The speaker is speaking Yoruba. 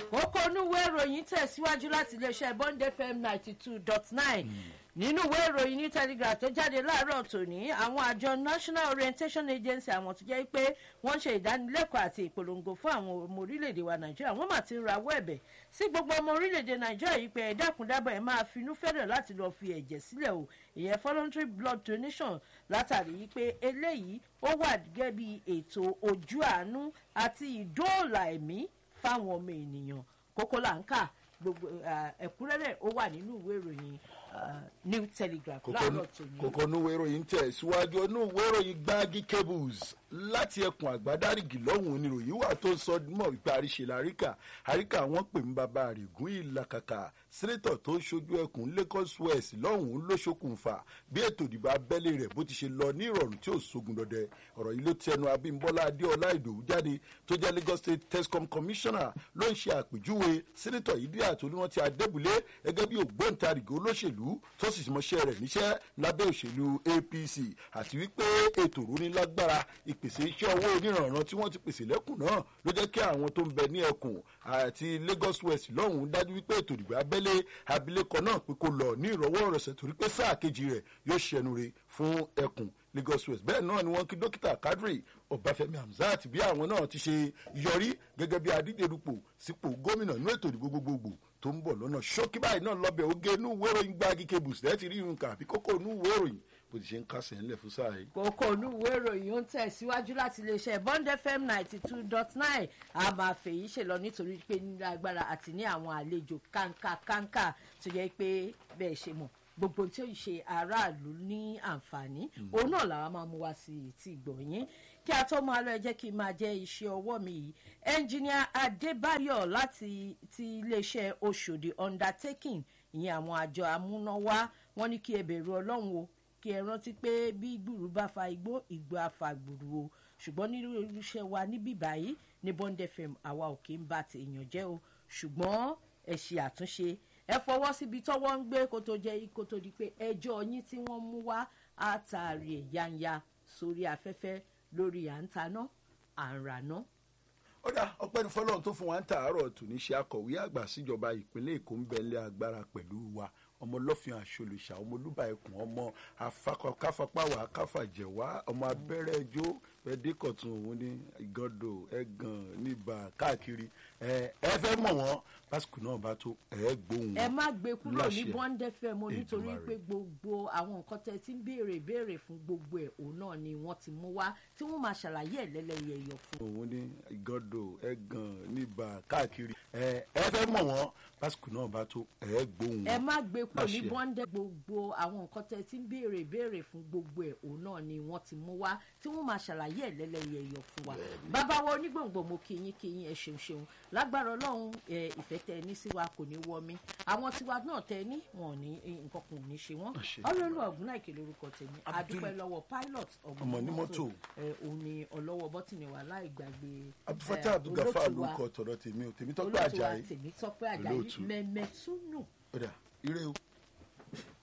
kókó onúwé ìròyìn tẹ̀síwájú láti iléeṣẹ́ bond fm ninety two dot nine nínú ìwé ìròyìn ní telegraph tó jáde láàárọ̀ tòní àwọn àjọ national orientation agency àwọn tó jẹ́ pé wọ́n ń ṣe ìdánilẹ́kọ̀ọ́ àti ìpolongo fún àwọn ọmọ orílẹ̀-èdè wa nàìjíríà wọ́n mà ti ń rawọ́ ẹ̀bẹ̀ sí gbogbo ọmọ orílẹ̀-èdè nàìjíríà yìí pé ẹ̀dákùndábọ̀ ẹ̀ máa finú fẹ́rẹ̀ láti lọ́ọ́ fi ẹ̀jẹ̀ sílẹ̀ o ìyẹn voluntary blood donation látàrí yìí pé eléyìí ó wà gẹ́gẹ́ bí ètò ojú àánú àti ìdóòlà ẹ̀mí fáwọn ọmọ ènìyàn kókó là ń kà gbogbo ẹ̀kúnrẹ́rẹ́ ó wà nínú ìwé ìròyìn new telegraph láàárọ̀ tòní. kòkó núwé ìròyìn tẹ̀ síwájú núwé ìròyìn gbági cables láti ẹkùn àgbádárìgì lọ́hùn oníròyìn wà tó ń sọ mọ̀ wípé àríṣe làríkà àríkà wọn pè ń bàbá àrègún ìlàkàkà sẹ́nẹ́tọ̀ tó ń ṣojú ẹkùn lagos west lọ́hùn ló ṣokùnfà bí ètò ìdìbò abẹ́lé rẹ̀ bó ti ṣe lọ ní ìrọ̀rùn tí ò sógun dọdẹ ọ̀rọ̀ yìí ló ti ẹnu abímbọ́lá adéọlá ìdòwú jáde tó jẹ́ lagos state tescom commissioner ló ń ṣe àpèjúwe sẹ́nẹ́tọ̀ yìí dí àtòlúwọ́n ti adébúlé gẹ́gẹ́ bí ògbóǹtarìgì olóṣèlú tó sì mọṣẹ́ rẹ̀ níṣẹ́ lábẹ́ òṣèlú apc àti wípé ètò ìrónilágbára ìpèsè iṣẹ́ owó onírànràn tí wọ́n ti pèsè lẹ́kùn náà ló jẹ́ kí àwọn tó ń bẹ ní ẹkùn àti lagos west lọ́hùn-ún dájú wípé ètò ìdìbò abẹ́lé abilékọ náà pé kó lọ ní ìrọ̀wọ́ ìrọ̀sẹ̀ torí pé sáà kejì rẹ̀ yóò ṣẹnu re fún ẹkùn lagos west bẹ́ẹ̀ náà ni wọ́n kí dókítà kadri ọbáfẹ́mi hamzat bí àwọn náà ti ṣe yọrí gẹ́gẹ́ bí adídèrúpọ̀ sípò gómìnà inú ètò ìdìbò gbogbogbò tó ń bọ̀ lọ́nà ṣókí báyìí náà lọ́bẹ̀ oge inú ìwé ìròyìn gbági kebùs lẹ́ẹ̀tì rí irun kà àbí kókó inú ìwé ìròyìn bó ti ṣe ń kásẹ̀ ńlẹ̀ fún sáà yìí. kókó onúwé ìròyìn ó ń tẹ̀síwájú láti iléeṣẹ́ bond fm ninety two dot nine a máa fèyí ṣe lọ nítorí pé ní agbára àti ní àwọn àlejò kánká kánká tó yẹ pé bẹ́ẹ̀ ṣe mọ̀ gbogbo tí ó ń ṣe aráàlú ní àǹfààní òun náà làwọn máa mú wá sí ti gbọ̀nyìn kí a tó máa lọ ẹ jẹ́ kí n máa jẹ́ iṣẹ́ ọwọ́ mi yìí ẹnjìníà adébáyọ̀ láti ti iléeṣẹ́ oṣòdì undertaking ìyẹn àwọn àjọ amúnáwá wọn ní kí ẹ bẹ̀rù ọlọ́run o kí ẹ rántí pé bí gbùrú bá fa igbó ìgbó afa gbùrú o ṣùgbọ́n nínú irúṣẹ́ wa níbí báyìí ní bond fm àwa ò kí ń bá tèèyàn jẹ́ o ṣùgbọ́n ẹ ṣe àtúnṣe ẹ fọwọ́ síbi tọ́wọ́ ń gbé kó tó jẹ́ kó tó di pé ẹjọ́ yín tí wọ́n mú wá àtàrí ẹ̀ yanya sórí afẹ́fẹ́ lórí à ń taná à ń raná. ó dá ọpẹ́ ní fọlọ́run tó fún wa ń tàárọ̀ tòní ṣe akọ̀wé àgbà síjọba ìpínlẹ̀ èkó ń bẹ̀lẹ̀ agbára pẹ̀lú wa ọmọ lọ́fìn àṣolùṣà ọmọ olúbà ẹkùn ọmọ káfapáwà káfàjẹ̀wá ọmọ abẹ́rẹ́ ẹjọ́ ẹdínkọ̀tún òun ní ìgọ́dọ̀ ẹ̀gàn níbà káàkiri ẹ ẹ fẹ́ mọ̀ wọ́n lásìkò náà bá tó ẹ gbóhùn ẹ má gbé kúrò ní láṣẹ bond fm o nítorí Èdùmàrè. pé gbogbo àwọn nǹkan tẹ ti ń béèrè béèrè fún gbogbo ẹ̀ òun náà ni wọ́n ti mú wá tí wọ́n máa ṣàlàyé ẹ̀ lẹ́lẹ́yẹyọ fún òun ní ìgọ́dọ̀ ẹ̀gàn níbà káàkiri ẹ ẹ fẹ́ mọ̀ wọ́n lásìkò náà bá tó ẹ gbóhùn ẹ má gbé kúrò ní láṣẹ. bọ́ńdẹ́ gbogbo àwọn nǹkan tẹ ti ń béèrè béèrè fún gbogbo ẹ̀ òun náà ni wọ́n ti mú wá tí wọ́n máa ṣàlàyé ẹ̀ lẹ́lẹ́yẹyọ fún wa bàbá wa onígbòǹgbò mo kí yín kí yín ẹ ṣeun ṣeun lágbára ọlọ́run ẹ ìfẹ́ tẹ ẹ ní sí wa kò ní wọ mí àwọn tiwa náà tẹ ẹ ní wọn ò ní nǹkan kan ò ní ṣe wọn Àṣẹ. ọlọ́run ọ̀gbúnná ìkèlè orúkọ tèmi Abdul- adúpẹ́ lọ́wọ́ pilot Ọmọ ní mọ́tò. ẹ òun ni ọlọ́wọ́ bọ́tìnì wa láì gbàgbé abdulfatah ẹ, abdulgafar olóòtú wa- lórúkọ tọ̀dọ̀ tèmi ò tèmi tọ́pẹ́ olóòtú wa àjàyí tèmi tọ́pẹ́ àjàyí Olóòtú. mẹ́mẹ́túnù ó dà ire o.